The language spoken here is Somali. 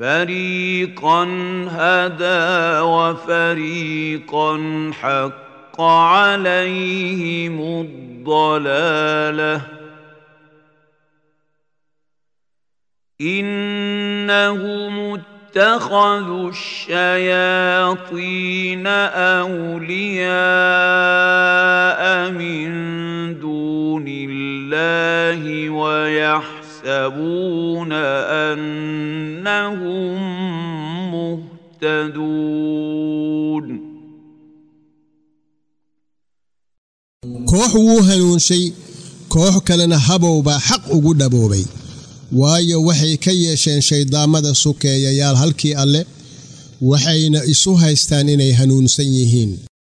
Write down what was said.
فريقا هدى وفريقا حق عليهم الضلاله انهم اتخذوا الشياطين اولياء من دون الله ويحسبون انهم مهتدون koox wuu hanuunshay koox kalena habow baa xaq ugu dhaboobay waayo waxay ka yeesheen shayddaammada sukeeyayaal halkii alle waxayna isu haystaan inay hanuunsan yihiin